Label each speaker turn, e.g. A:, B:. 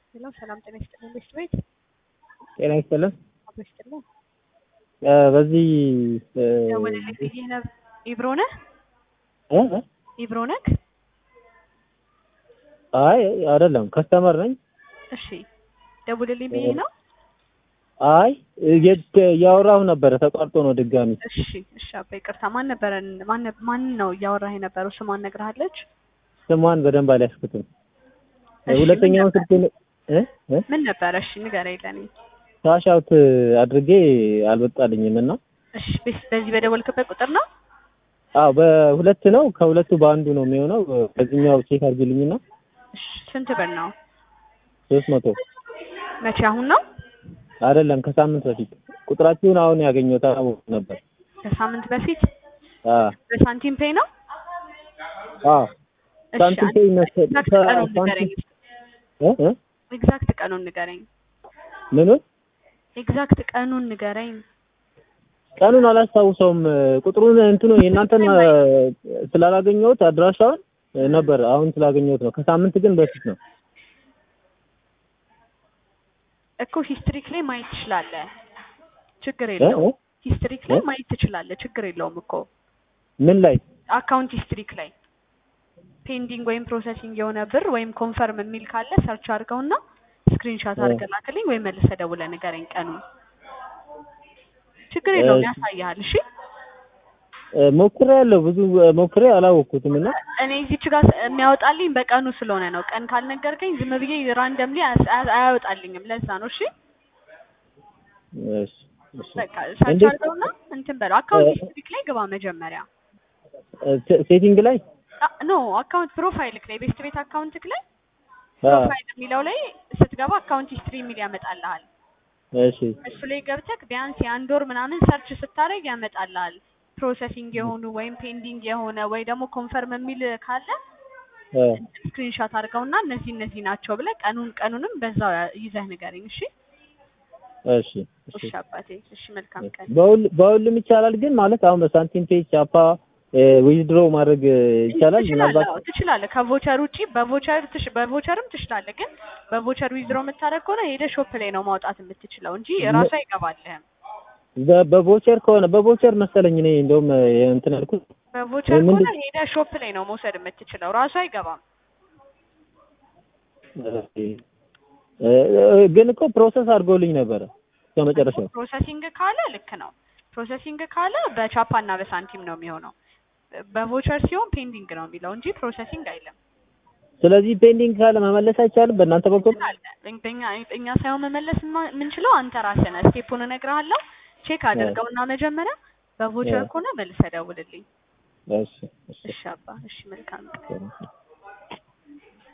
A: ሄሎ ሰላም ጤና ይስጥልኝ ቤት ቤት
B: ጤና ይስጥልን።
A: አቶ ይስጥልኝ
B: እ በዚህ እ
A: ደውልልኝ ብዬ ነበር። ኢብሮ ነህ?
B: እ እ
A: ኢብሮ ነህ?
B: አይ አይደለም ከስተመር ነኝ።
A: እሺ ደውልልኝ ብዬ ነው።
B: አይ የት እያወራሁ ነበረ ተቋርጦ ነው ድጋሚ።
A: እሺ እሺ አባ ይቅርታ። ማን ነበረ ማን ማን ነው እያወራህ የነበረው? ስሟን ነግረሃለች?
B: ስሟን በደንብ አልያዝኩትም።
A: እሺ፣
B: ሁለተኛውን
A: ምን
B: ስልክ እ እ
A: ምን ነበረ? እሺ ንገረኝ ለኔ።
B: ካሽ አውት አድርጌ አልወጣልኝም እና
A: እሺ በስ- በዚህ በደወልክበት ቁጥር ነው?
B: አዎ በሁለት ነው ከሁለቱ በአንዱ ነው የሚሆነው። በዚህኛው ቼክ አድርጊልኝና
A: እሺ ስንት ብር ነው?
B: ሶስት መቶ
A: መቼ አሁን ነው?
B: አይደለም ከሳምንት በፊት ቁጥራችሁን አሁን ያገኘሁት አላወኩም ነበር።
A: ከሳምንት በፊት
B: አ
A: በሳንቲም ፔይ ነው?
B: አ
A: እሺ
B: ሳንቲም
A: አንድ-
B: ፔይ መሰለኝ።
A: ኤግዛክት ቀኑን
B: ሳንቲም-
A: ንገረኝ።
B: እ እ
A: ኤግዛክት ቀኑን ንገረኝ።
B: ምኑን
A: ኤግዛክት ቀኑን ንገረኝ።
B: ቀኑን አላስታውሰውም። ቁጥሩን እንትኑ የእናንተን እ፣ ስላላገኘሁት አድራሻውን እ፣ ነበር አሁን ስላገኘሁት ነው። ከሳምንት ግን በፊት ነው።
A: እኮ ሂስትሪክ ላይ ማየት ትችላለህ። ችግር
B: እ
A: የለውም።
B: እ
A: ሂስትሪክ ላይ
B: እ?
A: ማየት ትችላለህ። ችግር የለውም እኮ
B: ምን ላይ
A: አካውንት ሂስትሪክ ላይ ፔንዲንግ ወይም ፕሮሰሲንግ የሆነ ብር ወይም ኮንፈርም የሚል ካለ ሰርች አድርገውና ስክሪንሻት
B: እ።
A: አድርገህ ላክልኝ ወይም መልሰህ ደውለህ ንገረኝ ቀኑን። ችግር የለውም
B: እሺ።
A: ያሳይሃል። እሺ
B: እ፣ ሞክሬያለሁ ብዙ እ፣ ሞክሬ አላወቅኩትም እና
A: እኔ እዚች ጋር የሚያወጣልኝ በቀኑ ስለሆነ ነው። ቀን ካልነገርከኝ ዝም ብዬ ራንደምሊ አያወጣልኝም። ለዛ ነው። እሺ
B: እሺ፣ እሺ።
A: በቃ ሰርች
B: እንዴት-
A: አድርገውና እንትን በለው። አካውንት
B: እ-
A: ሂስትሪክ ላይ ግባ መጀመሪያ።
B: እ፣ ሴ- ሴቲንግ ላይ
A: አ- ኖ አካውንት ፕሮፋይልክ ላይ ቤስት ቤት አካውንትክ ላይ
B: አ፣
A: ፕሮፋይል የሚለው ላይ ስትገባ አካውንት ሂስትሪ የሚል ያመጣልሃል።
B: እሺ
A: እሱ ላይ ገብተክ ቢያንስ የአንድ ወር ምናምን ሰርች ስታደርግ ያመጣልሃል። ፕሮሰሲንግ የሆኑ ወይም ፔንዲንግ የሆነ ወይ ደግሞ ኮንፈርም የሚል ካለ
B: እ፣
A: ስክሪንሾት አድርገውና እነዚህ እነዚህ ናቸው ብለህ ቀኑን ቀኑንም በዛው ያ- ይዘህ ንገረኝ። እሺ
B: እሺ እሺ
A: እሺ አባቴ። እሺ መልካም ቀን።
B: በሁል በሁሉም ይቻላል ግን ማለት አሁን በሳንቲም ፔጅ ቻፓ ዊዝድሮ ማድረግ እ፣ ይቻላል
A: ትችላለህ።
B: ምናልባት
A: አዎ ትችላለህ። ከቮቸር ውጪ በቮቸር ትሽ በቮቸርም ትችላለህ። ግን በቮቸር ዊዝድሮ የምታደርግ ከሆነ ሄደህ ሾፕ ላይ ነው ማውጣት የምትችለው እንጂ ራሱ አይገባልህም።
B: በ- በቮቸር ከሆነ በቮቸር መሰለኝ እኔ እንደውም እ፣ እንትን ያልኩት
A: በቮቸር
B: እ፣ ምንድን-
A: ከሆነ ሄደህ ሾፕ ላይ ነው መውሰድ የምትችለው። ራሱ አይገባም።
B: እ፣ እ፣ ግን እኮ ፕሮሰስ አድርጎልኝ ነበረ እስከ መጨረሻው
A: ፕሮሰሲንግ ካለ ልክ ነው። ፕሮሰሲንግ ካለ በቻፓ እና በሳንቲም ነው የሚሆነው። በቮቸር ሲሆን ፔንዲንግ ነው የሚለው እንጂ ፕሮሰሲንግ አይልም።
B: ስለዚህ ፔንዲንግ ካለ መመለስ አይቻልም በእናንተ በኩል
A: አለ በእኛ እኛ ሳይሆን መመለስ የማ- የምንችለው አንተ ራስህ ነህ። ስቴፑን እነግርሃለሁ። ቼክ አድርገውና መጀመሪያ በቮቸር
B: እ።
A: ከሆነ መልሰህ ደውልልኝ።
B: እሺ እሺ
A: እሺ አባ፣ እሺ መልካም ቀን።
B: እሺ